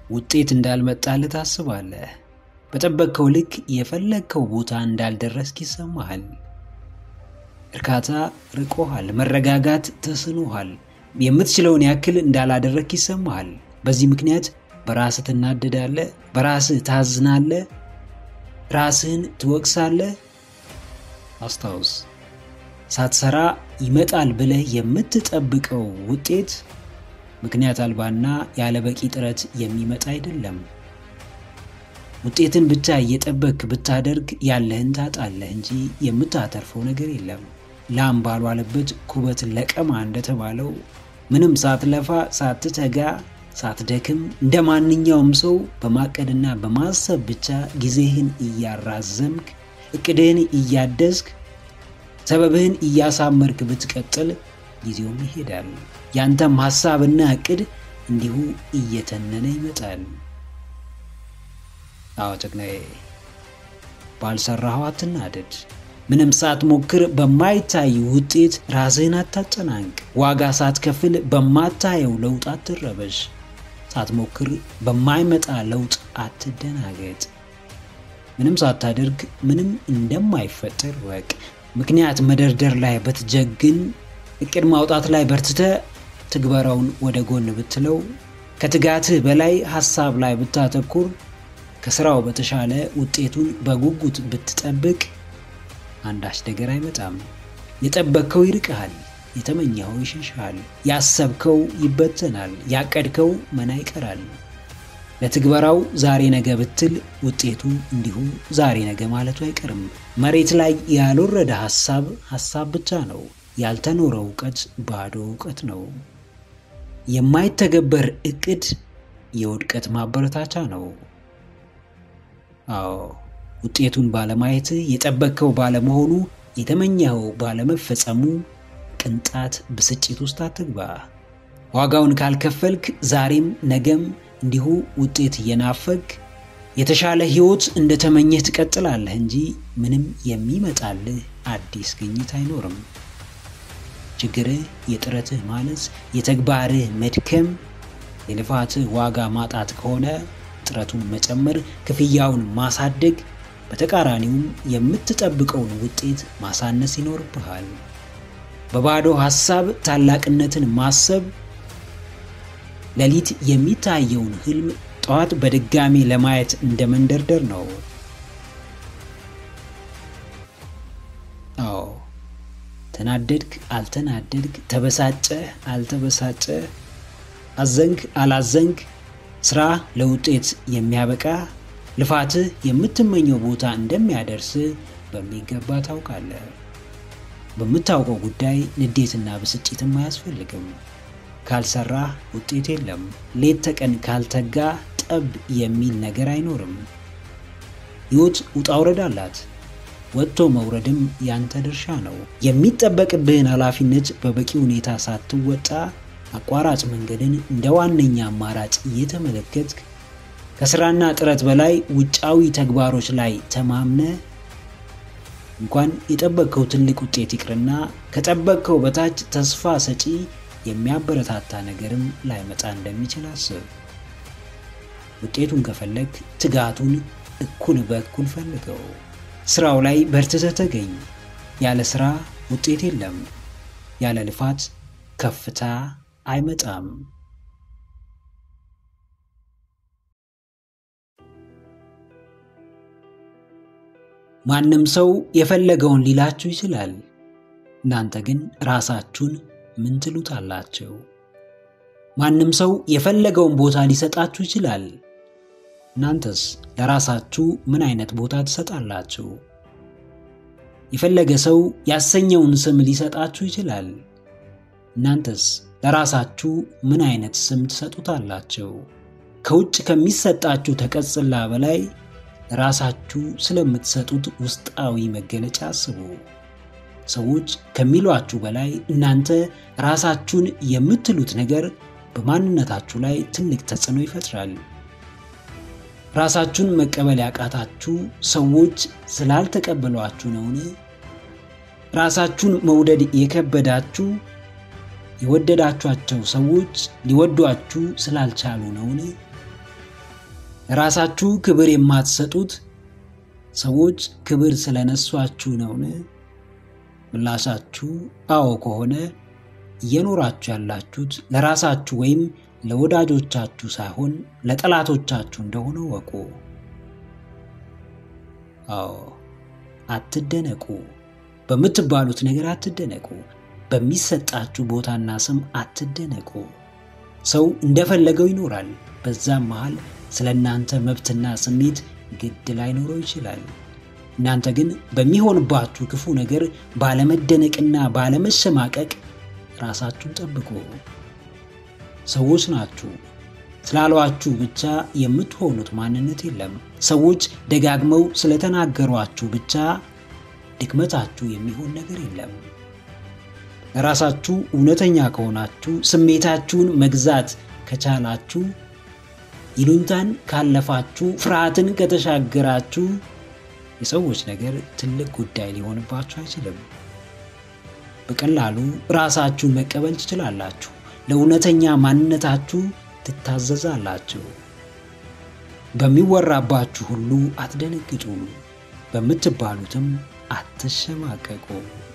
ውጤት እንዳልመጣልህ ታስባለህ። በጠበቅከው ልክ የፈለግከው ቦታ እንዳልደረስክ ይሰማሃል። እርካታ ርቆሃል። መረጋጋት ተስኖሃል። የምትችለውን ያክል እንዳላደረግክ ይሰማሃል። በዚህ ምክንያት በራስህ ትናደዳለህ፣ በራስህ ታዝናለህ፣ ራስህን ትወቅሳለህ። አስታውስ፣ ሳትሰራ ይመጣል ብለህ የምትጠብቀው ውጤት ምክንያት አልባና ያለ በቂ ጥረት የሚመጣ አይደለም። ውጤትን ብቻ እየጠበክ ብታደርግ ያለህን ታጣለህ እንጂ የምታተርፈው ነገር የለም። ላም ባልዋለበት ኩበት ለቀማ እንደተባለው ምንም ሳትለፋ ሳትተጋ ሳትደክም እንደ ማንኛውም ሰው በማቀድና በማሰብ ብቻ ጊዜህን እያራዘምክ እቅድህን እያደስክ ሰበብህን እያሳመርክ ብትቀጥል ጊዜውም ይሄዳል። ያንተም ሐሳብና እቅድ እንዲሁ እየተነነ ይመጣል። አዎ ጀግናዬ፣ ባልሰራኸው አትናደድ። ምንም ሳትሞክር በማይታይ ውጤት ራስህን አታጨናንቅ። ዋጋ ሳትከፍል በማታየው ለውጥ አትረበሽ። ሳትሞክር በማይመጣ ለውጥ አትደናገጥ። ምንም ሳታደርግ ምንም እንደማይፈጠር ወቅ ምክንያት መደርደር ላይ በትጀግን እቅድ ማውጣት ላይ በርትተ ትግበራውን ወደ ጎን ብትለው ከትጋትህ በላይ ሐሳብ ላይ ብታተኩር ከስራው በተሻለ ውጤቱን በጉጉት ብትጠብቅ አንዳች ነገር አይመጣም። የጠበቅከው ይርቅሃል፣ የተመኘኸው ይሸሽሃል፣ ያሰብከው ይበተናል፣ ያቀድከው መና ይቀራል። ለትግበራው ዛሬ ነገ ብትል ውጤቱ እንዲሁ ዛሬ ነገ ማለቱ አይቀርም። መሬት ላይ ያልወረደ ሐሳብ ሐሳብ ብቻ ነው። ያልተኖረ እውቀት ባዶ እውቀት ነው። የማይተገበር እቅድ የውድቀት ማበረታቻ ነው። አዎ ውጤቱን ባለማየት የጠበቅከው ባለመሆኑ የተመኘኸው ባለመፈጸሙ ቅንጣት ብስጭት ውስጥ አትግባ። ዋጋውን ካልከፈልክ ዛሬም ነገም እንዲሁ ውጤት እየናፈግ የተሻለ ሕይወት እንደተመኘህ ትቀጥላለህ እንጂ ምንም የሚመጣልህ አዲስ ግኝት አይኖርም። ችግርህ የጥረትህ ማነስ፣ የተግባርህ መድከም፣ የልፋትህ ዋጋ ማጣት ከሆነ ጥረቱን መጨመር፣ ክፍያውን ማሳደግ፣ በተቃራኒውም የምትጠብቀውን ውጤት ማሳነስ ይኖርብሃል። በባዶ ሐሳብ ታላቅነትን ማሰብ ሌሊት የሚታየውን ህልም ጠዋት በድጋሚ ለማየት እንደ መንደርደር ነው። አዎ ተናደድክ አልተናደድክ፣ ተበሳጨህ አልተበሳጨህ፣ አዘንክ አላዘንክ፣ ስራ ለውጤት የሚያበቃ ልፋትህ የምትመኘው ቦታ እንደሚያደርስ በሚገባ ታውቃለህ። በምታውቀው ጉዳይ ንዴትና ብስጭትም አያስፈልግም። ካልሰራህ ውጤት የለም። ሌት ተቀን ካልተጋ ጠብ የሚል ነገር አይኖርም። ሕይወት ውጣ ውረድ አላት። ወጥቶ መውረድም ያንተ ድርሻ ነው። የሚጠበቅብህን ኃላፊነት በበቂ ሁኔታ ሳትወጣ አቋራጭ መንገድን እንደ ዋነኛ አማራጭ እየተመለከትክ ከስራና ጥረት በላይ ውጫዊ ተግባሮች ላይ ተማምነ እንኳን የጠበቅከው ትልቅ ውጤት ይቅርና ከጠበቅከው በታች ተስፋ ሰጪ የሚያበረታታ ነገርም ላይመጣ እንደሚችል አስብ። ውጤቱን ከፈለግ ትጋቱን እኩል በእኩል ፈልገው። ስራው ላይ በርትተህ ተገኝ። ያለ ስራ ውጤት የለም። ያለ ልፋት ከፍታ አይመጣም። ማንም ሰው የፈለገውን ሊላችሁ ይችላል። እናንተ ግን ራሳችሁን ምን ትሉታላችሁ? ማንም ሰው የፈለገውን ቦታ ሊሰጣችሁ ይችላል። እናንተስ ለራሳችሁ ምን አይነት ቦታ ትሰጣላችሁ? የፈለገ ሰው ያሰኘውን ስም ሊሰጣችሁ ይችላል። እናንተስ ለራሳችሁ ምን አይነት ስም ትሰጡታላችሁ? ከውጭ ከሚሰጣችሁ ተቀጽላ በላይ ራሳችሁ ስለምትሰጡት ውስጣዊ መገለጫ አስቡ። ሰዎች ከሚሏችሁ በላይ እናንተ ራሳችሁን የምትሉት ነገር በማንነታችሁ ላይ ትልቅ ተጽዕኖ ይፈጥራል። ራሳችሁን መቀበል ያቃታችሁ ሰዎች ስላልተቀበሏችሁ ነውን? ራሳችሁን መውደድ የከበዳችሁ የወደዳችኋቸው ሰዎች ሊወዷችሁ ስላልቻሉ ነውን? ለራሳችሁ ክብር የማትሰጡት ሰዎች ክብር ስለነሷችሁ ነውን? ምላሻችሁ አዎ ከሆነ እየኖራችሁ ያላችሁት ለራሳችሁ ወይም ለወዳጆቻችሁ ሳይሆን ለጠላቶቻችሁ እንደሆነ ወቁ። አዎ አትደነቁ። በምትባሉት ነገር አትደነቁ። በሚሰጣችሁ ቦታና ስም አትደነቁ። ሰው እንደፈለገው ይኖራል። በዛም መሃል ስለ እናንተ መብትና ስሜት ግድ ላይኖረው ይችላል። እናንተ ግን በሚሆንባችሁ ክፉ ነገር ባለመደነቅና ባለመሸማቀቅ ራሳችሁን ጠብቁ። ሰዎች ናችሁ ስላሏችሁ ብቻ የምትሆኑት ማንነት የለም። ሰዎች ደጋግመው ስለተናገሯችሁ ብቻ ድክመታችሁ የሚሆን ነገር የለም። ለራሳችሁ እውነተኛ ከሆናችሁ፣ ስሜታችሁን መግዛት ከቻላችሁ፣ ይሉኝታን ካለፋችሁ፣ ፍርሃትን ከተሻገራችሁ የሰዎች ነገር ትልቅ ጉዳይ ሊሆንባችሁ አይችልም። በቀላሉ ራሳችሁን መቀበል ትችላላችሁ። ለእውነተኛ ማንነታችሁ ትታዘዛላችሁ። በሚወራባችሁ ሁሉ አትደነግጡም፣ በምትባሉትም አትሸማቀቁ።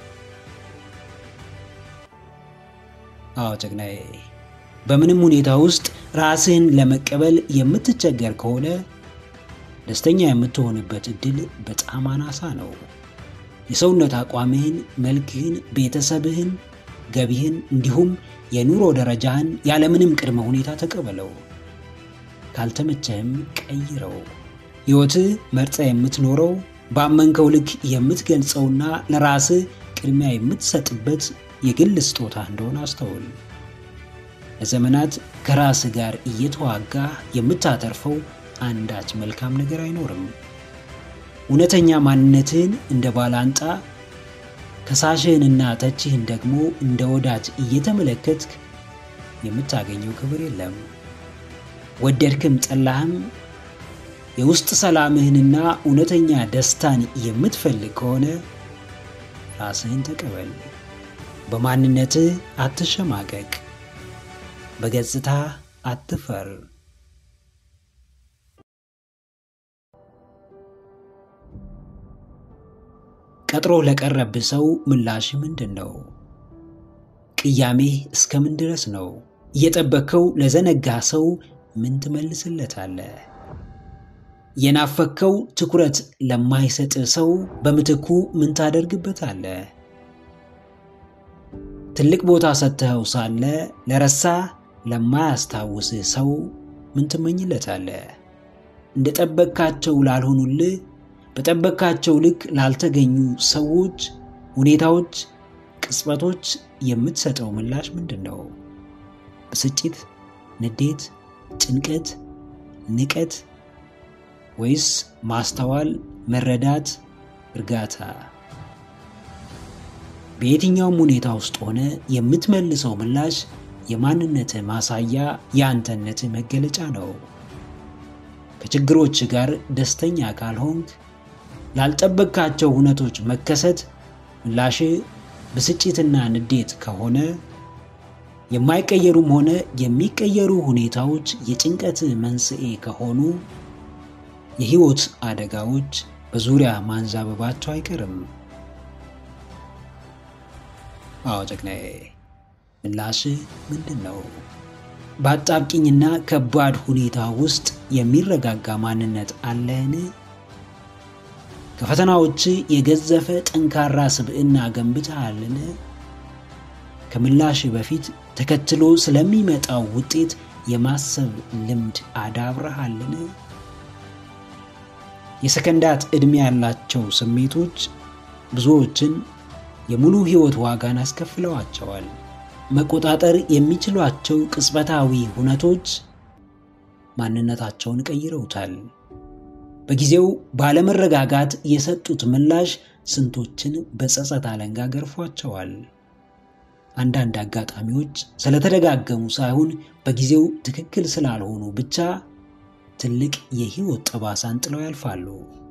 አዎ ጀግናዬ፣ በምንም ሁኔታ ውስጥ ራስህን ለመቀበል የምትቸገር ከሆነ ደስተኛ የምትሆንበት እድል በጣም አናሳ ነው። የሰውነት አቋምህን፣ መልክህን፣ ቤተሰብህን፣ ገቢህን እንዲሁም የኑሮ ደረጃህን ያለምንም ቅድመ ሁኔታ ተቀበለው። ካልተመቸህም ቀይረው። ሕይወትህ መርጠ የምትኖረው ባመንከው ልክ የምትገልጸውና ለራስህ ቅድሚያ የምትሰጥበት የግል ስጦታ እንደሆነ አስተውል። ለዘመናት ከራስህ ጋር እየተዋጋ የምታተርፈው አንዳች መልካም ነገር አይኖርም። እውነተኛ ማንነትህን እንደ ባላንጣ ከሳሽህንና ተችህን ደግሞ እንደ ወዳጅ እየተመለከትክ የምታገኘው ክብር የለም። ወደድክም ጠላህም የውስጥ ሰላምህንና እውነተኛ ደስታን የምትፈልግ ከሆነ ራስህን ተቀበል። በማንነትህ አትሸማቀቅ። በገጽታ አትፈር። ቀጥሮ ለቀረብህ ሰው ምላሽ ምንድን ነው? ቅያሜህ እስከምን ድረስ ነው? እየጠበከው ለዘነጋ ሰው ምን ትመልስለታለህ? የናፈከው ትኩረት ለማይሰጥ ሰው በምትኩ ምን ታደርግበታለህ? ትልቅ ቦታ ሰጥተኸው ሳለ ለረሳ ለማያስታውስህ ሰው ምን ትመኝለታለህ? እንደ ጠበቅካቸው ላልሆኑልህ በጠበቅካቸው ልክ ላልተገኙ ሰዎች፣ ሁኔታዎች፣ ቅጽበቶች የምትሰጠው ምላሽ ምንድን ነው? ብስጭት፣ ንዴት፣ ጭንቀት፣ ንቀት ወይስ ማስተዋል፣ መረዳት፣ እርጋታ? በየትኛውም ሁኔታ ውስጥ ሆነ የምትመልሰው ምላሽ የማንነትህ ማሳያ፣ የአንተነትህ መገለጫ ነው። ከችግሮች ጋር ደስተኛ ካልሆንክ ላልጠበቅካቸው ሁነቶች መከሰት ምላሽ ብስጭትና ንዴት ከሆነ የማይቀየሩም ሆነ የሚቀየሩ ሁኔታዎች የጭንቀት መንስኤ ከሆኑ የህይወት አደጋዎች በዙሪያ ማንዣበባቸው አይቀርም። አዎ ጀግናዬ፣ ምላሽ ምንድን ነው? በአጣብቂኝና ከባድ ሁኔታ ውስጥ የሚረጋጋ ማንነት አለህን? ከፈተናዎች የገዘፈ ጠንካራ ስብዕና ገንብተሃልን? ከምላሽ በፊት ተከትሎ ስለሚመጣው ውጤት የማሰብ ልምድ አዳብረሃልን? የሰከንዳት ዕድሜ ያላቸው ስሜቶች ብዙዎችን የሙሉ ሕይወት ዋጋን አስከፍለዋቸዋል። መቆጣጠር የሚችሏቸው ቅጽበታዊ ሁነቶች ማንነታቸውን ቀይረውታል። በጊዜው ባለመረጋጋት የሰጡት ምላሽ ስንቶችን በጸጸት አለንጋ ገርፏቸዋል። አንዳንድ አጋጣሚዎች ስለተደጋገሙ ሳይሆን በጊዜው ትክክል ስላልሆኑ ብቻ ትልቅ የሕይወት ጠባሳን ጥለው ያልፋሉ።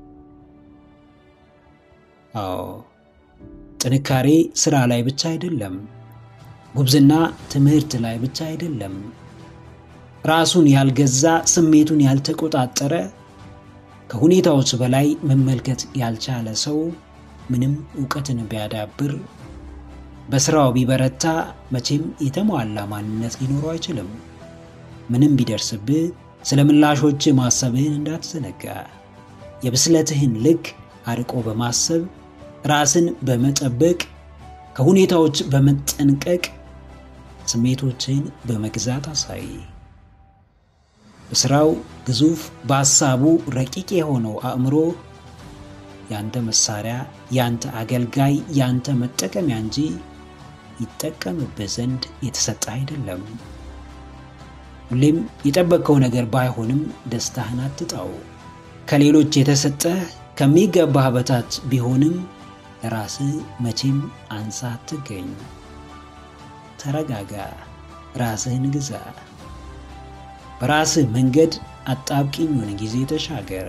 አዎ ጥንካሬ ስራ ላይ ብቻ አይደለም። ጉብዝና ትምህርት ላይ ብቻ አይደለም። ራሱን ያልገዛ ስሜቱን ያልተቆጣጠረ ከሁኔታዎች በላይ መመልከት ያልቻለ ሰው ምንም እውቀትን ቢያዳብር በስራው ቢበረታ መቼም የተሟላ ማንነት ሊኖረው አይችልም። ምንም ቢደርስብህ ስለ ምላሾች ማሰብህን እንዳትዘነጋ። የብስለትህን ልክ አርቆ በማሰብ ራስን በመጠበቅ ከሁኔታዎች በመጠንቀቅ ስሜቶችህን በመግዛት አሳይ። በስራው ግዙፍ በሐሳቡ ረቂቅ የሆነው አእምሮ ያንተ መሳሪያ፣ ያንተ አገልጋይ፣ ያንተ መጠቀሚያ እንጂ ይጠቀምብህ ዘንድ የተሰጠ አይደለም። ሁሌም የጠበቅከው ነገር ባይሆንም ደስታህን አትጣው። ከሌሎች የተሰጠህ ከሚገባህ በታች ቢሆንም ለራስህ መቼም አንሳ አትገኝ። ተረጋጋ፣ ራስህን ግዛ። በራስህ መንገድ አጣብቂኙን ጊዜ ተሻገር።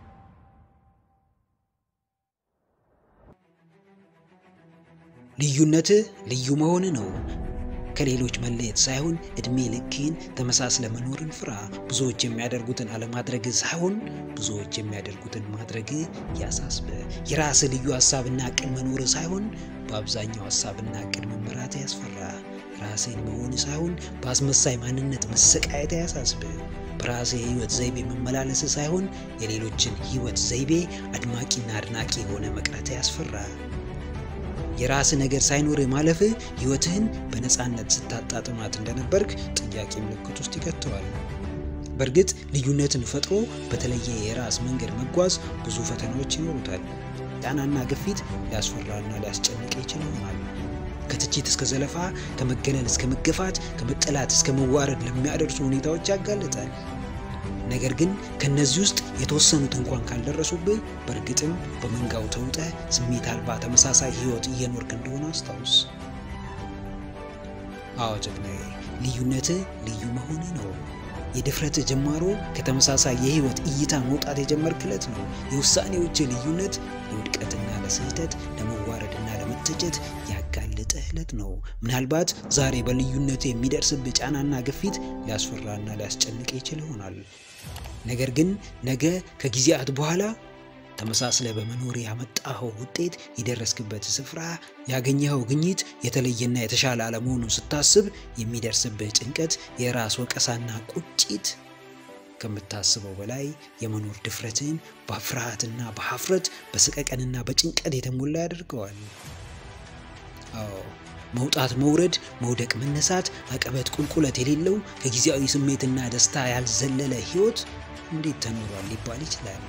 ልዩነትህ ልዩ መሆን ነው። ከሌሎች መለየት ሳይሆን እድሜ ልክህን ተመሳስለ መኖርን ፍራ። ብዙዎች የሚያደርጉትን አለማድረግ ሳይሆን ብዙዎች የሚያደርጉትን ማድረግ ያሳስበ። የራስህ ልዩ ሀሳብና እቅድ መኖር ሳይሆን በአብዛኛው ሀሳብና እቅድ መመራት ያስፈራ። ራስህን መሆን ሳይሆን በአስመሳይ ማንነት መሰቃየት ያሳስብ። በራስህ የህይወት ዘይቤ መመላለስ ሳይሆን የሌሎችን ህይወት ዘይቤ አድማቂና አድናቂ የሆነ መቅረት ያስፈራ። የራስ ነገር ሳይኖር ማለፍህ ህይወትህን በነፃነት ስታጣጥማት እንደነበርክ ጥያቄ ምልክት ውስጥ ይከተዋል። በእርግጥ ልዩነትን ፈጥሮ በተለየ የራስ መንገድ መጓዝ ብዙ ፈተናዎች ይኖሩታል። ጫናና ግፊት ሊያስፈራና ሊያስጨንቅ ይችል ይሆናል። ከትችት እስከ ዘለፋ፣ ከመገለል እስከ መገፋት፣ ከመጠላት እስከ መዋረድ ለሚያደርሱ ሁኔታዎች ያጋልጣል። ነገር ግን ከነዚህ ውስጥ የተወሰኑት እንኳን ካልደረሱብህ በእርግጥም በመንጋው ተውጠህ ስሜት አልባ ተመሳሳይ ህይወት እየኖርክ እንደሆነ አስታውስ። አዎ ጀግናዬ፣ ልዩነትህ ልዩ መሆን ነው። የድፍረትህ ጅማሮ ከተመሳሳይ የህይወት እይታ መውጣት የጀመርክለት ነው። የውሳኔዎች ልዩነት ለውድቀትና ለስህተት ለመዋረድና ለመተቸት ያጋለጠህ ዕለት ነው። ምናልባት ዛሬ በልዩነት የሚደርስብህ ጫናና ግፊት ሊያስፈራና ሊያስጨንቅ ይችል ይሆናል። ነገር ግን ነገ ከጊዜያት በኋላ ተመሳስለ በመኖር ያመጣኸው ውጤት፣ የደረስክበት ስፍራ፣ ያገኘኸው ግኝት የተለየና የተሻለ አለመሆኑን ስታስብ የሚደርስብህ ጭንቀት፣ የራስ ወቀሳና ቁጭት ከምታስበው በላይ የመኖር ድፍረትን በፍርሃትና በሀፍረት በስቀቀንና በጭንቀት የተሞላ ያደርገዋል። አዎ መውጣት፣ መውረድ፣ መውደቅ፣ መነሳት፣ አቀበት፣ ቁልቁለት የሌለው ከጊዜያዊ ስሜትና ደስታ ያልዘለለ ህይወት እንዴት ተኖሯል ሊባል ይችላል።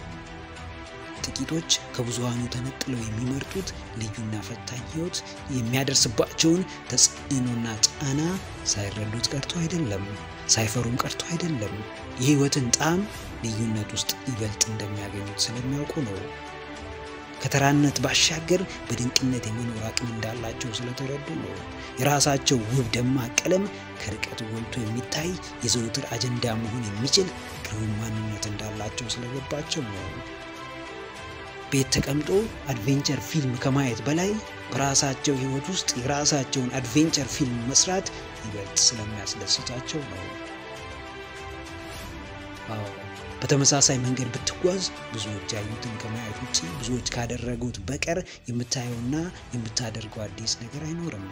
ጥቂቶች ከብዙሃኑ ተነጥለው የሚመርጡት ልዩና ፈታኝ ህይወት የሚያደርስባቸውን ተጽዕኖና ጫና ሳይረዱት ቀርቶ አይደለም፣ ሳይፈሩም ቀርቶ አይደለም። የህይወትን ጣዕም ልዩነት ውስጥ ይበልጥ እንደሚያገኙት ስለሚያውቁ ነው። ከተራነት ባሻገር በድንቅነት የመኖር አቅም እንዳላቸው ስለተረዱ ነው። የራሳቸው ውብ ደማቅ ቀለም ከርቀት ጎልቶ የሚታይ የዘውትር አጀንዳ መሆን የሚችል ግሩም ማንነት እንዳላቸው ስለገባቸው ነው። ቤት ተቀምጦ አድቬንቸር ፊልም ከማየት በላይ በራሳቸው ህይወት ውስጥ የራሳቸውን አድቬንቸር ፊልም መስራት ይበልጥ ስለሚያስደስታቸው ነው። አዎ በተመሳሳይ መንገድ ብትጓዝ ብዙዎች ያዩትን ከማየት ውጭ ብዙዎች ካደረጉት በቀር የምታየውና የምታደርገው አዲስ ነገር አይኖርም።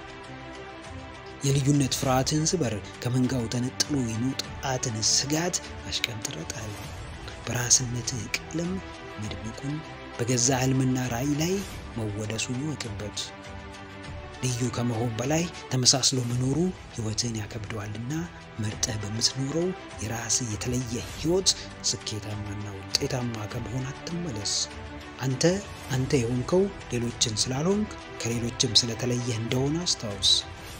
የልዩነት ፍርሃትን ስበር፣ ከመንጋው ተነጥሎ የመውጣትን ስጋት አሽቀንጥረጣል። በራስነትህ ቀለም መድመቁን በገዛ ህልምና ራዕይ ላይ መወደሱን ይወቅበት። ልዩ ከመሆን በላይ ተመሳስሎ መኖሩ ህይወትን ያከብደዋልና መርጠህ በምትኖረው የራስህ የተለየ ህይወት ስኬታማና ውጤታማ ከመሆን አትመለስ። አንተ አንተ የሆንከው ሌሎችን ስላልሆንክ ከሌሎችም ስለተለየህ እንደሆነ አስታውስ።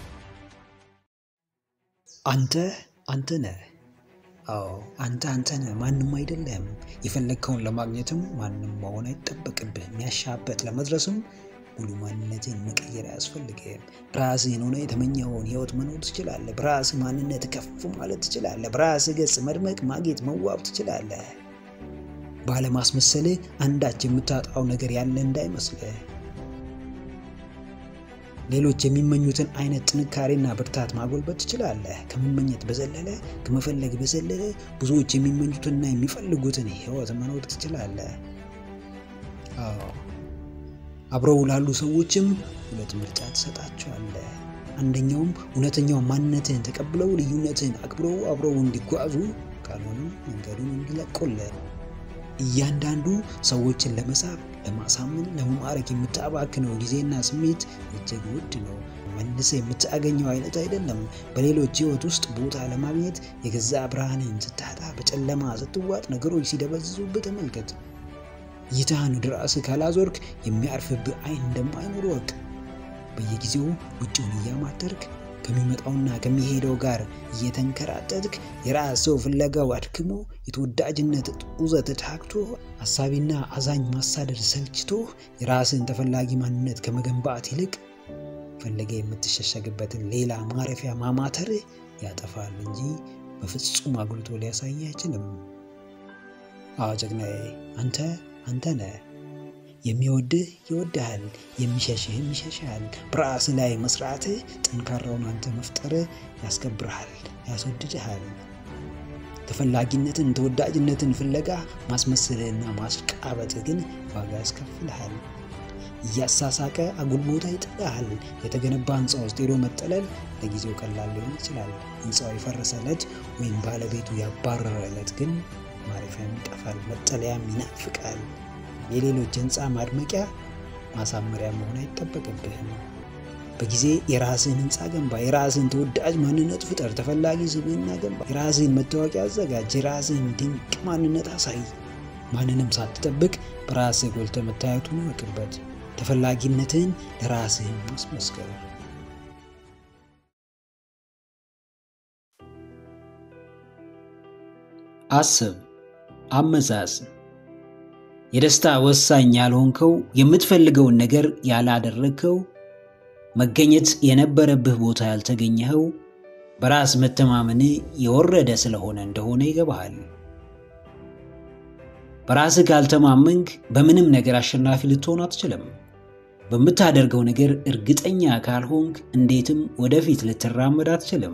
አንተ አንተ ነህ። አዎ አንተ አንተ ነህ፣ ማንም አይደለም። የፈለግከውን ለማግኘትም ማንም መሆን አይጠበቅብህ። የሚያሻበት ለመድረስም ሙሉ ማንነትን መቀየር አያስፈልግም። በራስህን ሆነ የተመኘኸውን ህይወት መኖር ትችላለህ። በራስህ ማንነት ከፍ ማለት ትችላለህ። በራስህ ገጽ መድመቅ፣ ማጌጥ፣ መዋብ ትችላለህ። ባለማስመሰልህ አንዳች የምታጣው ነገር ያለ እንዳይመስልህ። ሌሎች የሚመኙትን አይነት ጥንካሬና ብርታት ማጎልበት ትችላለህ። ከመመኘት በዘለለ ከመፈለግ በዘለለ ብዙዎች የሚመኙትንና የሚፈልጉትን ህይወት መኖር ትችላለህ። አዎ አብረው ላሉ ሰዎችም ሁለት ምርጫ ትሰጣቸዋለህ። አንደኛውም እውነተኛው ማንነትህን ተቀብለው ልዩነትህን አክብረው አብረው እንዲጓዙ፣ ካልሆነም መንገዱን እንዲለቁልህ። እያንዳንዱ ሰዎችን ለመሳብ፣ ለማሳመን፣ ለመማረክ የምታባክነው ጊዜና ስሜት እጅግ ውድ ነው። መልሰ የምታገኘው አይነት አይደለም። በሌሎች ህይወት ውስጥ ቦታ ለማግኘት የገዛ ብርሃንን ስታጣ፣ በጨለማ ስትዋጥ፣ ነገሮች ሲደበዝዙብህ ተመልከት። እይታህን ወደ ራስህ ካላዞርክ የሚያርፍብህ አይን እንደማይኖር ወቅ በየጊዜው ውጭውን እያማተርክ ከሚመጣውና ከሚሄደው ጋር እየተንከራተትክ የራስ ሰው ፍለጋው አድክሞ የተወዳጅነት ጡዘት ታክቶ አሳቢና አዛኝ ማሳደድ ሰልችቶ የራስን ተፈላጊ ማንነት ከመገንባት ይልቅ ፈለገ የምትሸሸግበትን ሌላ ማረፊያ ማማተር ያጠፋል እንጂ በፍጹም አጉልቶ ሊያሳይ አይችልም። አዎ ጀግናዬ፣ አንተ አንተ ነህ። የሚወድህ ይወድሃል፣ የሚሸሽህም ይሸሽሃል። በራስህ ላይ መስራትህ፣ ጠንካራውን አንተ መፍጠርህ ያስከብርሃል፣ ያስወድድሃል። ተፈላጊነትን፣ ተወዳጅነትን ፍለጋ ማስመሰልህና ማሽቃበጥህ ግን ዋጋ ያስከፍልሃል። እያሳሳቀ አጉል ቦታ ይጥልሃል። የተገነባ ህንፃ ውስጥ ሄዶ መጠለል ለጊዜው ቀላል ሊሆን ይችላል። ህንፃው የፈረሰ ዕለት ወይም ባለቤቱ ያባረረ ዕለት ግን ማረፊያም ይጠፋል፣ መጠለያም ይናፍቃል። የሌሎች ህንፃ ማድመቂያ ማሳመሪያ መሆን አይጠበቅብህም። በጊዜ የራስህን ህንፃ ገንባ፣ የራስህን ተወዳጅ ማንነት ፍጠር፣ ተፈላጊ ስብዕና ገንባ፣ የራስህን መታወቂያ አዘጋጅ፣ የራስህን ድንቅ ማንነት አሳይ። ማንንም ሳትጠብቅ በራስህ ጎልተህ መታየቱን እወቅበት። ተፈላጊነትህን ለራስህን ማስመስከር አስብ፣ አመዛዝን። የደስታ ወሳኝ ያልሆንከው የምትፈልገውን ነገር ያላደረግከው መገኘት የነበረብህ ቦታ ያልተገኘኸው በራስ መተማመን የወረደ ስለሆነ እንደሆነ ይገባሃል። በራስህ ካልተማመንክ በምንም ነገር አሸናፊ ልትሆን አትችልም። በምታደርገው ነገር እርግጠኛ ካልሆንክ እንዴትም ወደፊት ልትራመድ አትችልም።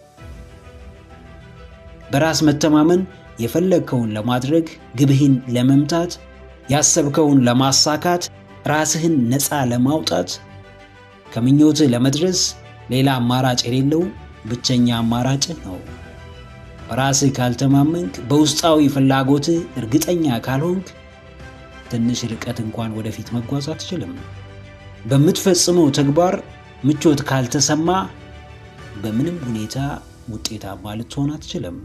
በራስ መተማመን የፈለግከውን ለማድረግ ግብህን ለመምታት ያሰብከውን ለማሳካት ራስህን ነፃ ለማውጣት ከምኞትህ ለመድረስ ሌላ አማራጭ የሌለው ብቸኛ አማራጭህ ነው። በራስህ ካልተማመንክ፣ በውስጣዊ ፍላጎትህ እርግጠኛ ካልሆንክ ትንሽ ርቀት እንኳን ወደፊት መጓዝ አትችልም። በምትፈጽመው ተግባር ምቾት ካልተሰማ በምንም ሁኔታ ውጤታማ ልትሆን አትችልም።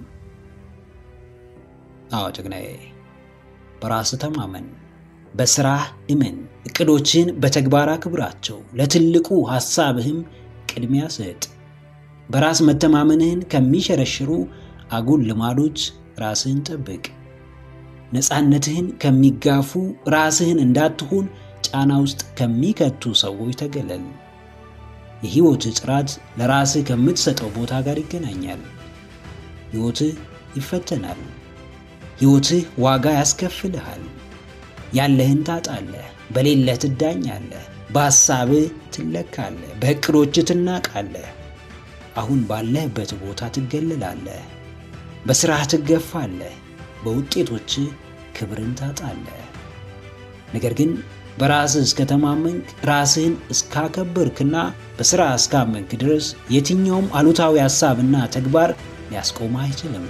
አዎ ጀግናዬ፣ በራስ ተማመን፣ በስራህ እመን፣ እቅዶችን በተግባር አክብራቸው፣ ለትልቁ ሐሳብህም ቅድሚያ ስጥ። በራስ መተማመንህን ከሚሸረሽሩ አጉል ልማዶች ራስህን ጠብቅ። ነፃነትህን ከሚጋፉ ራስህን እንዳትሆን ጫና ውስጥ ከሚከቱ ሰዎች ተገለል። የሕይወትህ ጥራት ለራስህ ከምትሰጠው ቦታ ጋር ይገናኛል። ሕይወትህ ይፈተናል። ሕይወትህ ዋጋ ያስከፍልሃል። ያለህን ታጣለህ፣ በሌለህ ትዳኛለህ፣ በሐሳብህ ትለካለህ፣ በዕቅዶችህ ትናቃለህ። አሁን ባለህበት ቦታ ትገለላለህ፣ በሥራህ ትገፋለህ፣ በውጤቶችህ ክብርን ታጣለህ። ነገር ግን በራስህ እስከተማመንክ ራስህን እስካከበርክና በሥራ እስካመንክ ድረስ የትኛውም አሉታዊ ሐሳብና ተግባር ሊያስቆምህ አይችልም።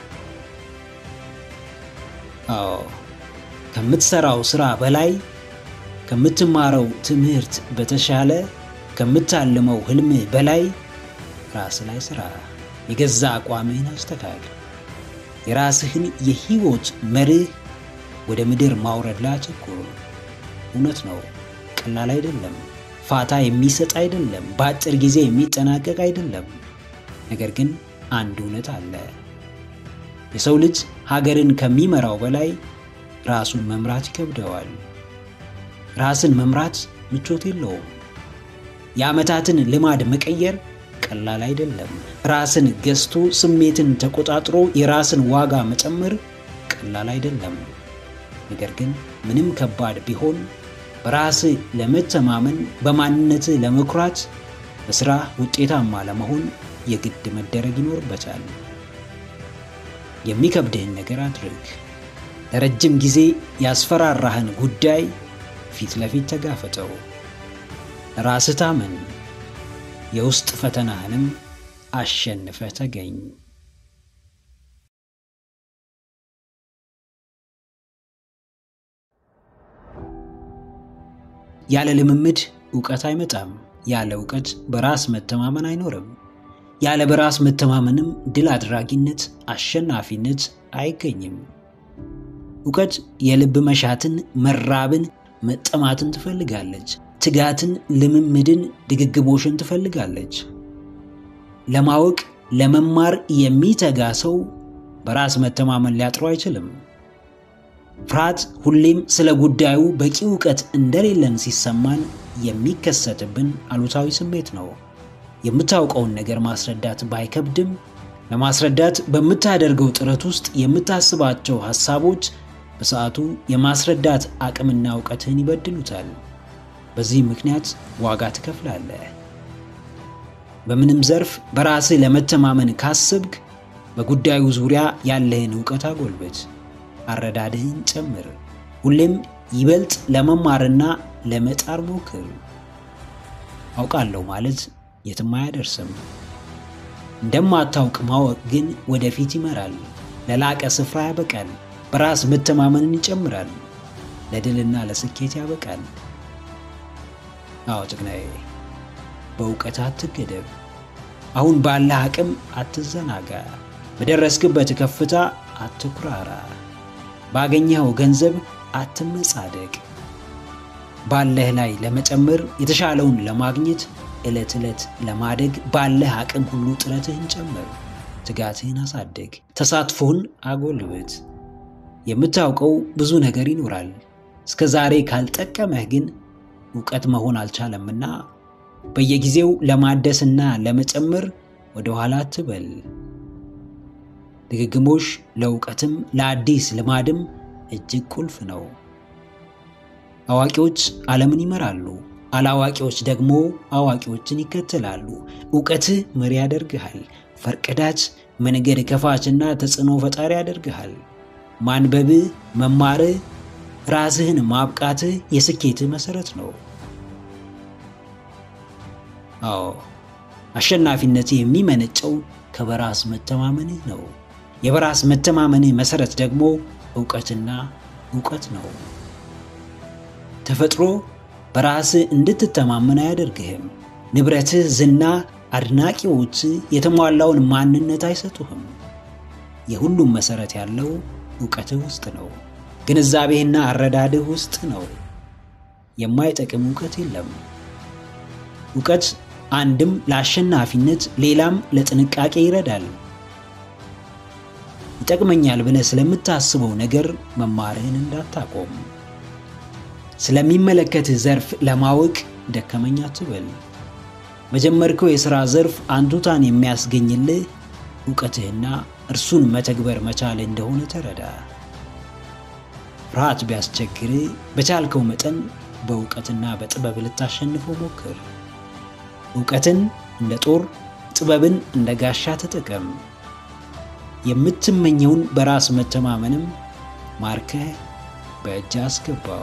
አዎ ከምትሠራው ሥራ በላይ ከምትማረው ትምህርት በተሻለ ከምታልመው ሕልምህ በላይ ራስ ላይ ሥራ። የገዛ አቋምህን አስተካክል። የራስህን የሕይወት መርህ ወደ ምድር ማውረድ ላይ አተኩር። እውነት ነው፣ ቀላል አይደለም። ፋታ የሚሰጥ አይደለም። በአጭር ጊዜ የሚጠናቀቅ አይደለም። ነገር ግን አንድ እውነት አለ። የሰው ልጅ ሀገርን ከሚመራው በላይ ራሱን መምራት ይከብደዋል። ራስን መምራት ምቾት የለውም። የዓመታትን ልማድ መቀየር ቀላል አይደለም። ራስን ገዝቶ ስሜትን ተቆጣጥሮ የራስን ዋጋ መጨመር ቀላል አይደለም። ነገር ግን ምንም ከባድ ቢሆን በራስህ ለመተማመን፣ በማንነትህ ለመኩራት፣ በስራ ውጤታማ ለመሆን የግድ መደረግ ይኖርበታል። የሚከብድህን ነገር አድርግ። ለረጅም ጊዜ ያስፈራራህን ጉዳይ ፊት ለፊት ተጋፈጠው። ራስህ ታመን። የውስጥ ፈተናህንም አሸንፈህ ተገኝ። ያለ ልምምድ እውቀት አይመጣም። ያለ እውቀት በራስ መተማመን አይኖርም። ያለ በራስ መተማመንም ድል አድራጊነት፣ አሸናፊነት አይገኝም። እውቀት የልብ መሻትን፣ መራብን፣ መጠማትን ትፈልጋለች። ትጋትን፣ ልምምድን፣ ድግግሞሽን ትፈልጋለች። ለማወቅ ለመማር የሚተጋ ሰው በራስ መተማመን ሊያጥሩ አይችልም። ፍርሃት ሁሌም ስለ ጉዳዩ በቂ እውቀት እንደሌለን ሲሰማን የሚከሰትብን አሉታዊ ስሜት ነው። የምታውቀውን ነገር ማስረዳት ባይከብድም ለማስረዳት በምታደርገው ጥረት ውስጥ የምታስባቸው ሐሳቦች በሰዓቱ የማስረዳት አቅምና እውቀትህን ይበድሉታል። በዚህ ምክንያት ዋጋ ትከፍላለህ። በምንም ዘርፍ በራስህ ለመተማመን ካስብክ በጉዳዩ ዙሪያ ያለህን እውቀት አጎልበት፣ አረዳድህን ጨምር። ሁሌም ይበልጥ ለመማርና ለመጣር ሞክር። አውቃለሁ ማለት የትም አያደርስም። እንደማታውቅ ማወቅ ግን ወደፊት ይመራል፣ ለላቀ ስፍራ ያበቃል፣ በራስ መተማመንን ይጨምራል፣ ለድልና ለስኬት ያበቃል። አዎ ጭግናዬ፣ በእውቀት አትገደብ። አሁን ባለህ አቅም አትዘናጋ። በደረስክበት ከፍታ አትኩራራ። ባገኘኸው ገንዘብ አትመጻደቅ። ባለህ ላይ ለመጨመር የተሻለውን ለማግኘት ዕለት ዕለት ለማደግ ባለህ አቅም ሁሉ ጥረትህን ጨምር። ትጋትህን አሳድግ። ተሳትፎህን አጎልብት። የምታውቀው ብዙ ነገር ይኖራል። እስከ ዛሬ ካልጠቀመህ ግን እውቀት መሆን አልቻለምና በየጊዜው ለማደስና ለመጨመር ወደ ኋላ አትበል። ድግግሞሽ ለእውቀትም ለአዲስ ልማድም እጅግ ቁልፍ ነው። አዋቂዎች ዓለምን ይመራሉ፣ አላዋቂዎች ደግሞ አዋቂዎችን ይከተላሉ። እውቀትህ መሪ ያደርግሃል። ፈርቀዳጅ፣ መንገድ ከፋችና ተጽዕኖ ፈጣሪ ያደርግሃል። ማንበብህ፣ መማርህ፣ ራስህን ማብቃትህ የስኬትህ መሠረት ነው። አዎ አሸናፊነት የሚመነጨው ከበራስ መተማመንህ ነው። የበራስ መተማመንህ መሠረት ደግሞ እውቀትና እውቀት ነው። ተፈጥሮ በራስህ እንድትተማመን አያደርግህም። ንብረትህ፣ ዝና፣ አድናቂዎች የተሟላውን ማንነት አይሰጡህም። የሁሉም መሠረት ያለው እውቀትህ ውስጥ ነው። ግንዛቤህና አረዳድህ ውስጥ ነው። የማይጠቅም እውቀት የለም። እውቀት አንድም ለአሸናፊነት ሌላም ለጥንቃቄ ይረዳል። ይጠቅመኛል ብለህ ስለምታስበው ነገር መማርህን እንዳታቆም። ስለሚመለከትህ ዘርፍ ለማወቅ ደከመኝ አትበል። በጀመርከው የሥራ ዘርፍ አንቱታን የሚያስገኝልህ እውቀትህና እርሱን መተግበር መቻል እንደሆነ ተረዳ። ፍርሃት ቢያስቸግርህ በቻልከው መጠን በእውቀትና በጥበብ ልታሸንፈው ሞክር። እውቀትን እንደ ጦር፣ ጥበብን እንደ ጋሻ ተጠቀም። የምትመኘውን በራስ መተማመንም ማርከህ በእጅ አስገባው።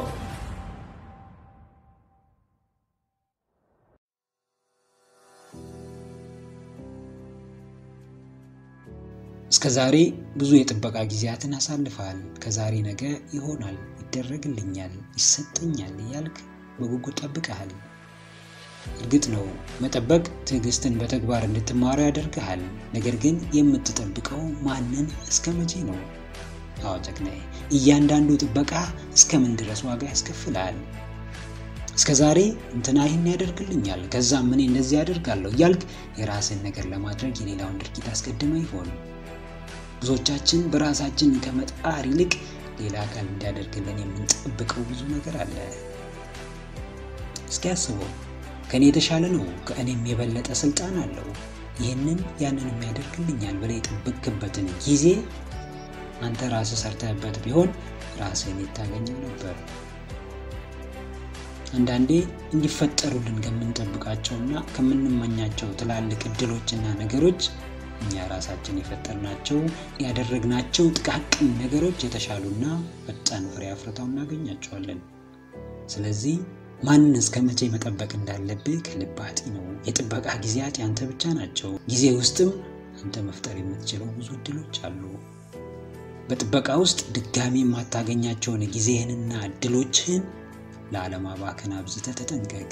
እስከ ዛሬ ብዙ የጥበቃ ጊዜያትን አሳልፈሃል። ከዛሬ ነገ ይሆናል፣ ይደረግልኛል፣ ይሰጠኛል እያልክ በጉጉት ጠብቀሃል። እርግጥ ነው መጠበቅ ትዕግስትን በተግባር እንድትማሩ ያደርግሃል። ነገር ግን የምትጠብቀው ማንን እስከ መቼ ነው? አዎ ጀግናዬ፣ እያንዳንዱ ጥበቃ እስከ ምን ድረስ ዋጋ ያስከፍልሃል? እስከ ዛሬ እንትና ይህን ያደርግልኛል፣ ከዛም እኔ እንደዚህ ያደርጋለሁ እያልክ የራስን ነገር ለማድረግ የሌላውን ድርጊት አስቀድመ ይሆን? ብዙዎቻችን በራሳችን ከመጣር ይልቅ ሌላ አካል እንዲያደርግልን የምንጠብቀው ብዙ ነገር አለ። እስኪ አስበው። ከእኔ የተሻለ ነው፣ ከእኔም የበለጠ ስልጣን አለው፣ ይህንን ያንንም ያደርግልኛል ብለህ የጠበቅክበትን ጊዜ አንተ ራስህ ሰርተህበት ቢሆን ራስህን የታገኘው ነበር። አንዳንዴ እንዲፈጠሩልን ከምንጠብቃቸውና ከምንመኛቸው ትላልቅ እድሎችና ነገሮች እኛ ራሳችን የፈጠርናቸው ያደረግናቸው ጥቃቅን ነገሮች የተሻሉና ፈጣን ፍሬ አፍርተው እናገኛቸዋለን። ስለዚህ ማንን እስከ መቼ መጠበቅ እንዳለብህ ከልብ አጢነው። የጥበቃ ጊዜያት ያንተ ብቻ ናቸው። ጊዜ ውስጥም አንተ መፍጠር የምትችለው ብዙ እድሎች አሉ። በጥበቃ ውስጥ ድጋሚ የማታገኛቸውን ጊዜህንና እድሎችህን ለአለማባከን አብዝተህ ተጠንቀቅ።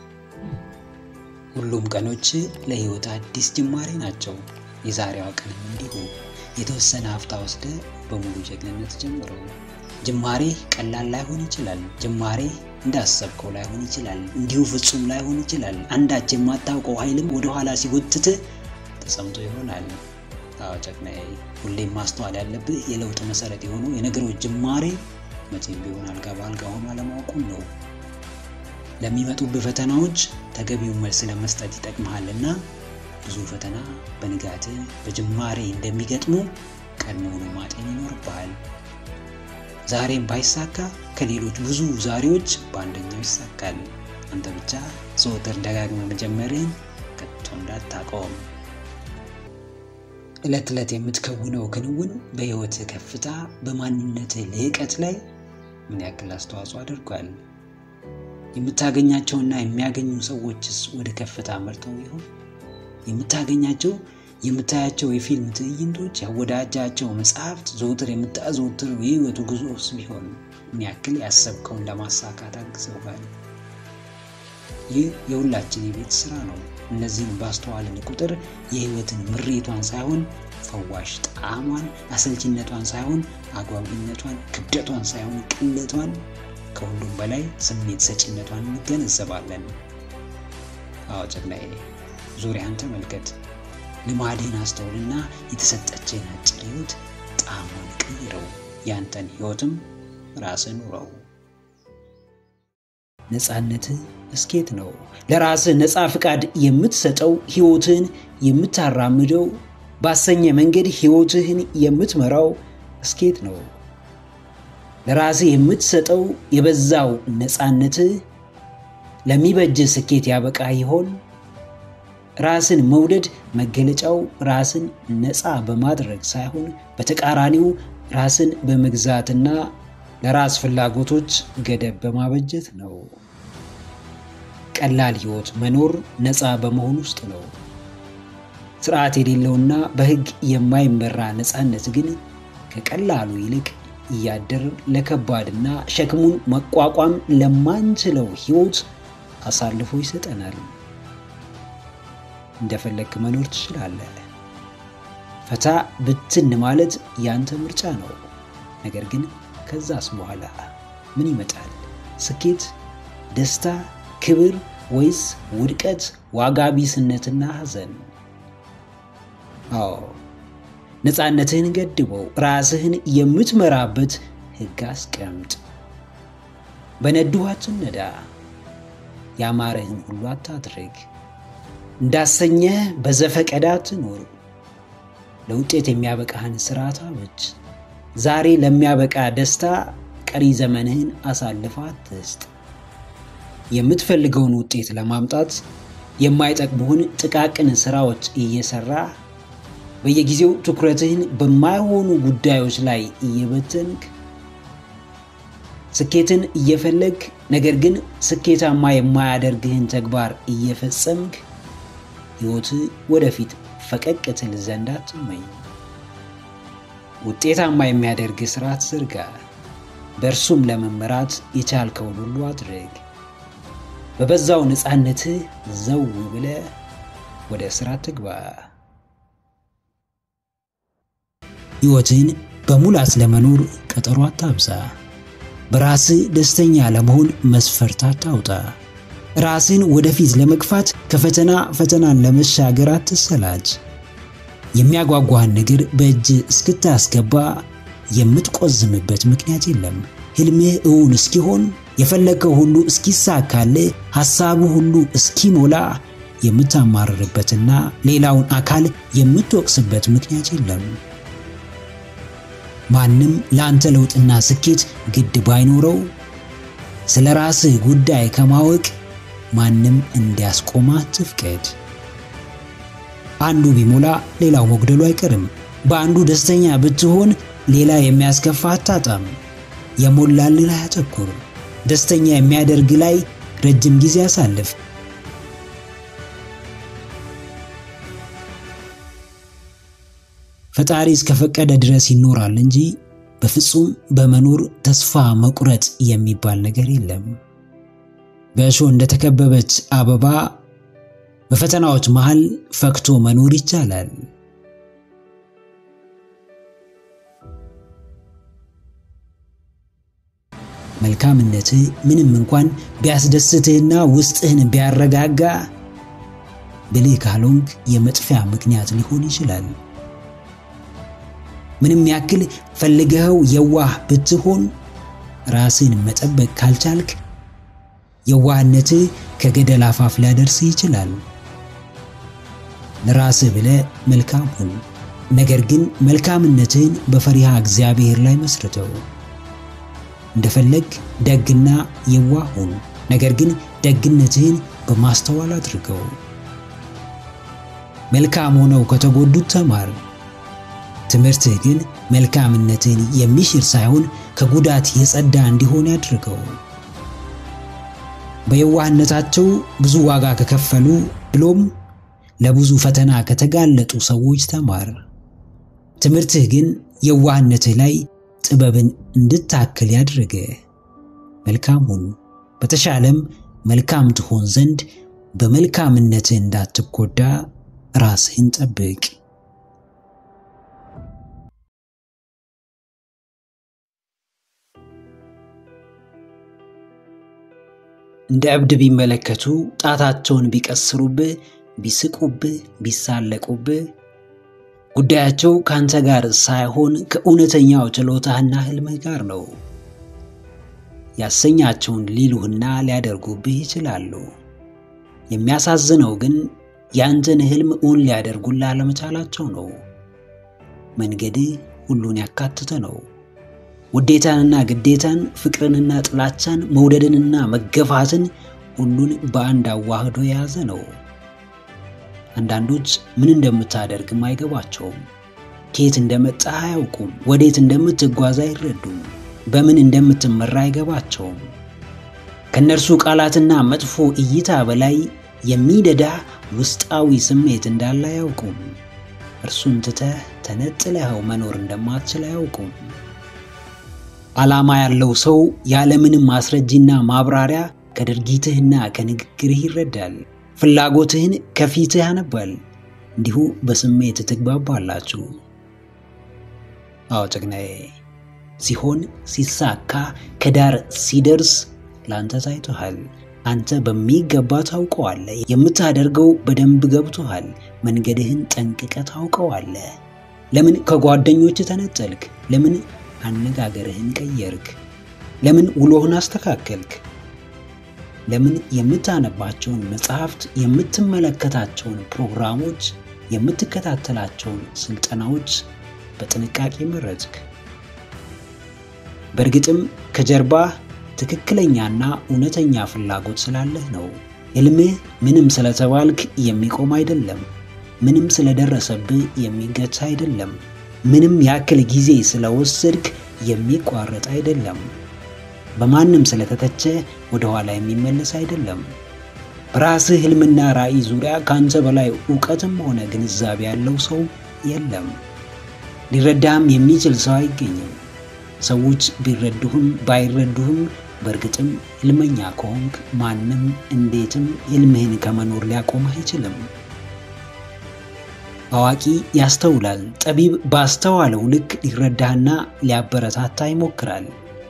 ሁሉም ቀኖች ለህይወት አዲስ ጅማሬ ናቸው። የዛሬዋ ቀንም እንዲሁ የተወሰነ ሀፍታ ወስደ በሙሉ ጀግንነት ጀምረው። ጅማሬ ቀላል ላይሆን ይችላል። ጅማሬ እንዳሰብከው ላይሆን ይችላል። እንዲሁ ፍጹም ላይሆን ይችላል። አንዳች የማታውቀው ኃይልም ወደኋላ ሲጎትት ተሰምቶ ይሆናል። አዎ ጀግናዬ፣ ሁሌም ማስተዋል ያለብህ የለውጥ መሰረት የሆኑ የነገሮች ጅማሬ መቼም ቢሆን አልጋ በአልጋ ሆኖ አለማወቁን ነው። ለሚመጡብህ ፈተናዎች ተገቢውን መልስ ለመስጠት ይጠቅመሃልና ብዙ ፈተና በንጋት በጅማሬ እንደሚገጥሙ ቀድሞውኑ ማጤን ይኖርብሃል። ዛሬም ባይሳካ ከሌሎች ብዙ ዛሬዎች በአንደኛው ይሳካል። አንተ ብቻ ዘወትር ደጋግመ መጀመርህን ከቶ እንዳታቆም። ዕለት ዕለት የምትከውነው ክንውን በሕይወትህ ከፍታ፣ በማንነትህ ልዕቀት ላይ ምን ያክል አስተዋጽኦ አድርጓል? የምታገኛቸውና የሚያገኙ ሰዎችስ ወደ ከፍታ መርተው ይሆን? የምታገኛቸው የምታያቸው የፊልም ትዕይንቶች፣ ያወዳጃቸው መጽሐፍት፣ ዘውትር የምታዘወትረው የህይወቱ ጉዞስ ቢሆን ምን ያክል ያሰብከውን ለማሳካት አግዘውሃል? ይህ የሁላችን የቤት ስራ ነው። እነዚህን ባስተዋልን ቁጥር የህይወትን ምሬቷን ሳይሆን ፈዋሽ ጣዕሟን፣ አሰልችነቷን ሳይሆን አጓጊነቷን፣ ክብደቷን ሳይሆን ቅለቷን፣ ከሁሉም በላይ ስሜት ሰጪነቷን እንገነዘባለን። አዎ ጀግናዬ፣ ዙሪያን ተመልከት። ልማድህን አስተውልና የተሰጠችህን አጭር ህይወት ጣዕሟን ቀይረው። ያንተን ህይወትም ራስህ ኑረው። ነፃነትህ እስኬት ነው። ለራስህ ነፃ ፍቃድ የምትሰጠው ህይወትህን የምታራምደው ባሰኘ መንገድ ህይወትህን የምትመራው እስኬት ነው። ለራስህ የምትሰጠው የበዛው ነፃነትህ ለሚበጅህ ስኬት ያበቃ ይሆን? ራስን መውደድ መገለጫው ራስን ነፃ በማድረግ ሳይሆን በተቃራኒው ራስን በመግዛትና ለራስ ፍላጎቶች ገደብ በማበጀት ነው። ቀላል ህይወት መኖር ነፃ በመሆን ውስጥ ነው። ስርዓት የሌለውና በህግ የማይመራ ነፃነት ግን ከቀላሉ ይልቅ እያደር ለከባድና ሸክሙን መቋቋም ለማንችለው ህይወት አሳልፎ ይሰጠናል። እንደፈለግክ መኖር ትችላለህ። ፈታ ብትን ማለት ያንተ ምርጫ ነው። ነገር ግን ከዛስ በኋላ ምን ይመጣል? ስኬት፣ ደስታ፣ ክብር ወይስ ውድቀት፣ ዋጋ ቢስነትና ሐዘን? አዎ ነፃነትህን ገድበው፣ ራስህን የምትመራበት ህግ አስቀምጥ። በነዱህ አትነዳ፣ ያማረህን ሁሉ አታድርግ። እንዳሰኘህ በዘፈቀደ አትኖር። ለውጤት የሚያበቃህን ስርዓት አበጅ። ዛሬ ለሚያበቃ ደስታ ቀሪ ዘመንህን አሳልፈ አትስጥ። የምትፈልገውን ውጤት ለማምጣት የማይጠቅሙህን ጥቃቅን ስራዎች እየሰራ በየጊዜው ትኩረትህን በማይሆኑ ጉዳዮች ላይ እየበተንክ ስኬትን እየፈለግ ነገር ግን ስኬታማ የማያደርግህን ተግባር እየፈጸምክ ሕይወትህ ወደፊት ፈቀቅ ትል ዘንድ አትመኝ። ውጤታማ የሚያደርግ ስርዓት ዘርጋ። በእርሱም ለመመራት የቻልከውን ሁሉ አድርግ። በበዛው ነፃነትህ ዘው ብለህ ወደ ስራ ትግባ። ሕይወትን በሙላት ለመኖር ቀጠሮ አታብዛ። በራስህ ደስተኛ ለመሆን መስፈርት አታውጣ። ራስን ወደፊት ለመግፋት ከፈተና ፈተናን ለመሻገር አትሰላች። የሚያጓጓህን ነገር በእጅ እስክታስገባ የምትቆዝምበት ምክንያት የለም። ህልምህ እውን እስኪሆን የፈለግከው ሁሉ እስኪሳካልህ ሐሳቡ ሁሉ እስኪሞላ የምታማርርበትና ሌላውን አካል የምትወቅስበት ምክንያት የለም። ማንም ለአንተ ለውጥና ስኬት ግድ ባይኖረው ስለ ራስህ ጉዳይ ከማወቅ ማንም እንዲያስቆማ አትፍቀድ። አንዱ ቢሞላ ሌላው መጉደሉ አይቀርም። በአንዱ ደስተኛ ብትሆን ሌላ የሚያስከፋ አታጣም። የሞላልህ ላይ አተኩር። ደስተኛ የሚያደርግ ላይ ረጅም ጊዜ አሳልፍ። ፈጣሪ እስከፈቀደ ድረስ ይኖራል እንጂ በፍጹም በመኖር ተስፋ መቁረጥ የሚባል ነገር የለም። በእሾህ እንደተከበበች አበባ በፈተናዎች መሃል ፈክቶ መኖር ይቻላል። መልካምነትህ ምንም እንኳን ቢያስደስትህና ውስጥህን ቢያረጋጋ ብልህ ካልሆንክ የመጥፊያ ምክንያት ሊሆን ይችላል። ምንም ያክል ፈልገኸው የዋህ ብትሆን ራስን መጠበቅ ካልቻልክ የዋህነትህ ከገደል አፋፍ ሊያደርስህ ይችላል። ለራስህ ብለህ መልካም ሁን። ነገር ግን መልካምነትህን በፈሪሃ እግዚአብሔር ላይ መስርተው። እንደፈለግ ደግና የዋህ ሁን። ነገር ግን ደግነትህን በማስተዋል አድርገው። መልካም ሆነው ከተጎዱት ተማር። ትምህርትህ ግን መልካምነትን የሚሽር ሳይሆን ከጉዳት የጸዳ እንዲሆን ያድርገው። በየዋህነታቸው ብዙ ዋጋ ከከፈሉ ብሎም ለብዙ ፈተና ከተጋለጡ ሰዎች ተማር። ትምህርትህ ግን የዋህነትህ ላይ ጥበብን እንድታክል ያድርገ። መልካም ሁን። በተሻለም መልካም ትሆን ዘንድ በመልካምነትህ እንዳትጎዳ ራስህን ጠብቅ። እንደ እብድ ቢመለከቱ ጣታቸውን ቢቀስሩብህ፣ ቢስቁብህ፣ ቢሳለቁብህ ጉዳያቸው ከአንተ ጋር ሳይሆን ከእውነተኛው ችሎታህና ህልምህ ጋር ነው። ያሰኛቸውን ሊሉህና ሊያደርጉብህ ይችላሉ። የሚያሳዝነው ግን የአንተን ህልም እውን ሊያደርጉልህ አለመቻላቸው ነው። መንገድህ ሁሉን ያካተተ ነው። ውዴታንና ግዴታን፣ ፍቅርንና ጥላቻን፣ መውደድንና መገፋትን ሁሉን በአንድ አዋህዶ የያዘ ነው። አንዳንዶች ምን እንደምታደርግም አይገባቸውም። ከየት እንደመጣህ አያውቁም። ወዴት እንደምትጓዝ አይረዱም። በምን እንደምትመራ አይገባቸውም። ከእነርሱ ቃላትና መጥፎ እይታ በላይ የሚደዳ ውስጣዊ ስሜት እንዳለ አያውቁም። እርሱን ትተህ ተነጥለኸው መኖር እንደማትችል አያውቁም። ዓላማ ያለው ሰው ያለምንም ማስረጃና ማብራሪያ ከድርጊትህና ከንግግርህ ይረዳል። ፍላጎትህን ከፊትህ ያነባል። እንዲሁ በስሜት ትግባባላችሁ። አዎ ጀግናዬ፣ ሲሆን ሲሳካ ከዳር ሲደርስ ላንተ ታይቶሃል። አንተ በሚገባ ታውቀዋለህ። የምታደርገው በደንብ ገብቶሃል። መንገድህን ጠንቅቀ ታውቀዋለህ። ለምን ከጓደኞች ተነጠልክ? ለምን አነጋገርህን ቀየርክ? ለምን ውሎህን አስተካከልክ? ለምን የምታነባቸውን መጽሐፍት፣ የምትመለከታቸውን ፕሮግራሞች፣ የምትከታተላቸውን ስልጠናዎች በጥንቃቄ መረጥክ? በእርግጥም ከጀርባህ ትክክለኛና እውነተኛ ፍላጎት ስላለህ ነው። ሕልምህ ምንም ስለተባልክ የሚቆም አይደለም። ምንም ስለደረሰብህ የሚገታ አይደለም። ምንም ያክል ጊዜ ስለወሰድክ የሚቋረጥ አይደለም። በማንም ስለተተቸ ወደ ኋላ የሚመለስ አይደለም። በራስህ ሕልምና ራዕይ ዙሪያ ከአንተ በላይ እውቀትም ሆነ ግንዛቤ ያለው ሰው የለም። ሊረዳህም የሚችል ሰው አይገኝም። ሰዎች ቢረዱህም ባይረዱህም በእርግጥም ሕልመኛ ከሆንክ ማንም እንዴትም ሕልምህን ከመኖር ሊያቆምህ አይችልም። አዋቂ ያስተውላል። ጠቢብ ባስተዋለው ልክ ሊረዳህና ሊያበረታታ ይሞክራል።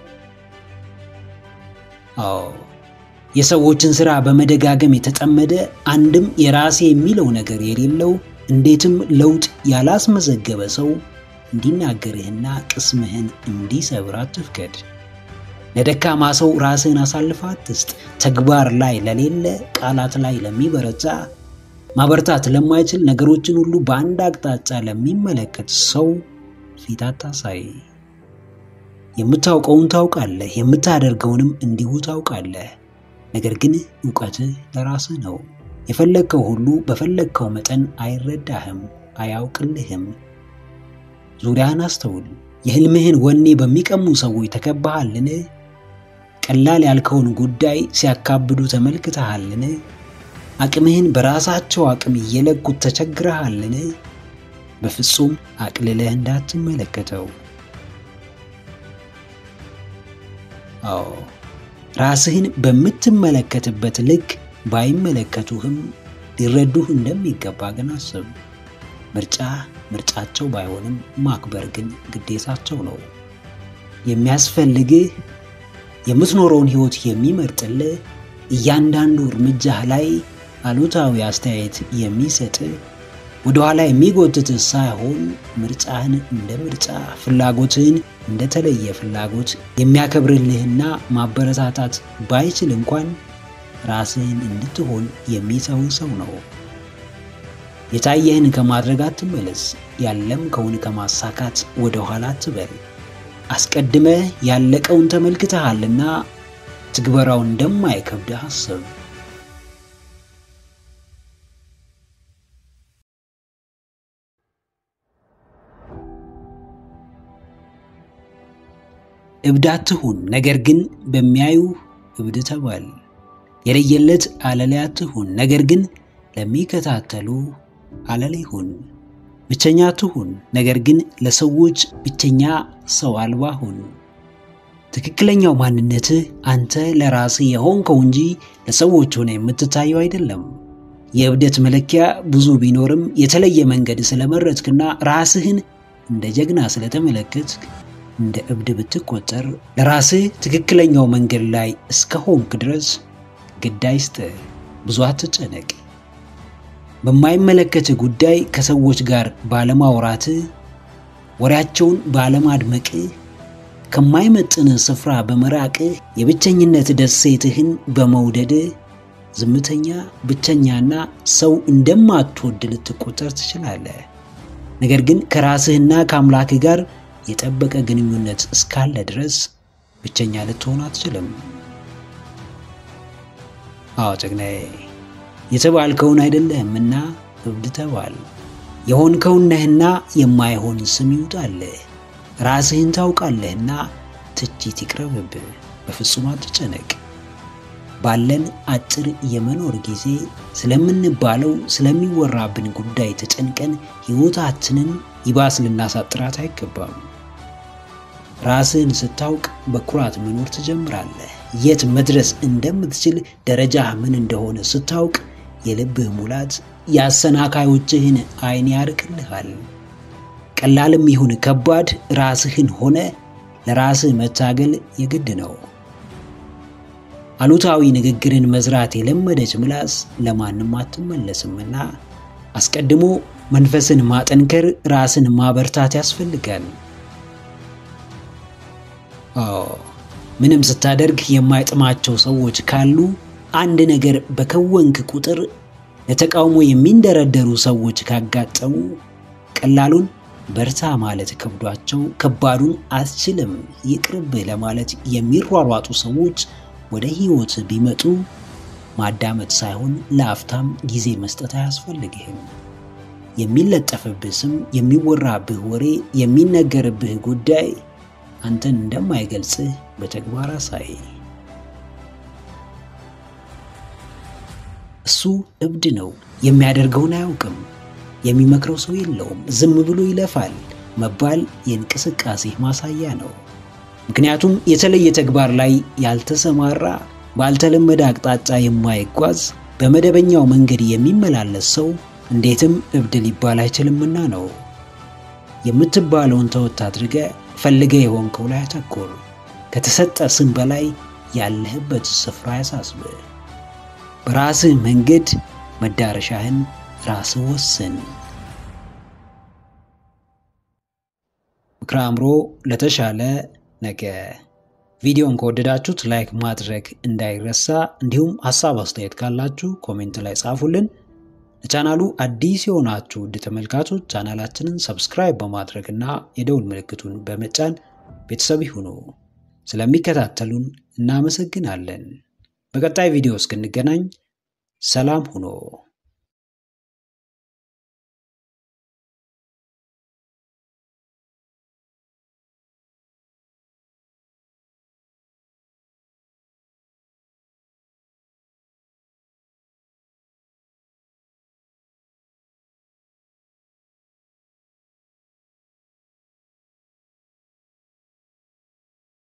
አዎ የሰዎችን ሥራ በመደጋገም የተጠመደ አንድም የራሴ የሚለው ነገር የሌለው እንዴትም ለውጥ ያላስመዘገበ ሰው እንዲናገርህና ቅስምህን እንዲሰብር አትፍቀድ። ለደካማ ሰው ራስህን አሳልፈ አትስጥ። ተግባር ላይ ለሌለ ቃላት ላይ ለሚበረታ ማበርታት ለማይችል ነገሮችን ሁሉ በአንድ አቅጣጫ ለሚመለከት ሰው ፊት አታሳይ። የምታውቀውን ታውቃለህ፣ የምታደርገውንም እንዲሁ ታውቃለህ። ነገር ግን እውቀትህ ለራስህ ነው። የፈለግከው ሁሉ በፈለግከው መጠን አይረዳህም፣ አያውቅልህም። ዙሪያህን አስተውል። የህልምህን ወኔ በሚቀሙ ሰዎች ተከባሃልን? ቀላል ያልከውን ጉዳይ ሲያካብዱ ተመልክተሃልን? አቅምህን በራሳቸው አቅም እየለኩት ተቸግረሃልን? በፍጹም አቅልለህ እንዳትመለከተው። አዎ ራስህን በምትመለከትበት ልክ ባይመለከቱህም ሊረዱህ እንደሚገባ ግን አስብ። ምርጫ ምርጫቸው ባይሆንም ማክበር ግን ግዴታቸው ነው። የሚያስፈልግህ የምትኖረውን ህይወት የሚመርጥልህ እያንዳንዱ እርምጃህ ላይ አሉታዊ አስተያየት የሚሰጥህ ወደኋላ የሚጎትትህ ሳይሆን ምርጫህን እንደ ምርጫ ፍላጎትህን እንደተለየ ፍላጎት የሚያከብርልህና ማበረታታት ባይችል እንኳን ራስህን እንድትሆን የሚተው ሰው ነው። የታየህን ከማድረግ አትመለስ። ያለምከውን ከማሳካት ወደ ኋላ አትበል። አስቀድመህ ያለቀውን ተመልክተሃልና ትግበራው እንደማይከብድህ አስብ። እብድ አትሁን፣ ነገር ግን በሚያዩ እብድ ተባል። የለየለት አለሌ አትሁን፣ ነገር ግን ለሚከታተሉ አለሌ ሁን። ብቸኛ አትሁን፣ ነገር ግን ለሰዎች ብቸኛ ሰው አልባ ሁን። ትክክለኛው ማንነትህ አንተ ለራስህ የሆንከው እንጂ ለሰዎች ሆነ የምትታየው አይደለም። የእብደት መለኪያ ብዙ ቢኖርም የተለየ መንገድ ስለመረጥክና ራስህን እንደ ጀግና ስለተመለከትክ እንደ እብድ ብትቆጠር ለራስህ ትክክለኛው መንገድ ላይ እስከሆንክ ድረስ ግድ አይስጥህ። ብዙ አትጨነቅ። በማይመለከትህ ጉዳይ ከሰዎች ጋር ባለማውራትህ፣ ወሬያቸውን ባለማድመቅህ፣ ከማይመጥንህ ስፍራ በመራቅህ፣ የብቸኝነት ደሴትህን በመውደድህ ዝምተኛ፣ ብቸኛና ሰው እንደማትወድ ልትቆጠር ትችላለህ። ነገር ግን ከራስህና ከአምላክህ ጋር የጠበቀ ግንኙነት እስካለ ድረስ ብቸኛ ልትሆን አትችልም። አዎ ጀግናዬ፣ የተባልከውን አይደለህምና እብድ ተባል። የሆንከውን ነህና የማይሆን ስም ይውጣልህ። ራስህን ታውቃለህና ትችት ይቅረብብህ። በፍጹም አትጨነቅ። ባለን አጭር የመኖር ጊዜ ስለምንባለው ስለሚወራብን ጉዳይ ተጨንቀን ሕይወታችንን ይባስ ልናሳጥራት አይገባም። ራስህን ስታውቅ በኩራት መኖር ትጀምራለህ። የት መድረስ እንደምትችል ደረጃህ ምን እንደሆነ ስታውቅ የልብህ ሙላት የአሰናካዮችህን ዓይን ያርቅልሃል። ቀላልም ይሁን ከባድ ራስህን ሆነ ለራስህ መታገል የግድ ነው። አሉታዊ ንግግርን መዝራት የለመደች ምላስ ለማንም አትመለስምና አስቀድሞ መንፈስን ማጠንከር፣ ራስን ማበርታት ያስፈልጋል። አዎ ምንም ስታደርግ የማይጥማቸው ሰዎች ካሉ አንድ ነገር በከወንክ ቁጥር ለተቃውሞ የሚንደረደሩ ሰዎች ካጋጠሙ ቀላሉን በርታ ማለት ከብዷቸው ከባዱን አስችልም ይቅርብህ ለማለት የሚሯሯጡ ሰዎች ወደ ሕይወት ቢመጡ ማዳመጥ ሳይሆን ለአፍታም ጊዜ መስጠት አያስፈልግህም። የሚለጠፍብህ ስም፣ የሚወራብህ ወሬ፣ የሚነገርብህ ጉዳይ አንተን እንደማይገልጽህ በተግባር አሳይ። እሱ እብድ ነው። የሚያደርገውን አያውቅም። የሚመክረው ሰው የለውም። ዝም ብሎ ይለፋል መባል የእንቅስቃሴ ማሳያ ነው። ምክንያቱም የተለየ ተግባር ላይ ያልተሰማራ ባልተለመደ አቅጣጫ የማይጓዝ በመደበኛው መንገድ የሚመላለስ ሰው እንዴትም እብድ ሊባል አይችልምና ነው። የምትባለውን ተወት አድርገ ፈልገ የሆንከው ላይ አተኩር። ከተሰጠ ስም በላይ ያለህበት ስፍራ ያሳስብህ። በራስህ መንገድ መዳረሻህን ራስህ ወስን። ምክረ አእምሮ ለተሻለ ነገ። ቪዲዮን ከወደዳችሁት ላይክ ማድረግ እንዳይረሳ፣ እንዲሁም ሀሳብ አስተያየት ካላችሁ ኮሜንት ላይ ጻፉልን። ለቻናሉ አዲስ የሆናችሁ ውድ ተመልካቾች ቻናላችንን ሰብስክራይብ በማድረግ እና የደውል ምልክቱን በመጫን ቤተሰብ ይሁኑ። ስለሚከታተሉን እናመሰግናለን። በቀጣይ ቪዲዮ እስክንገናኝ ሰላም ሁኑ።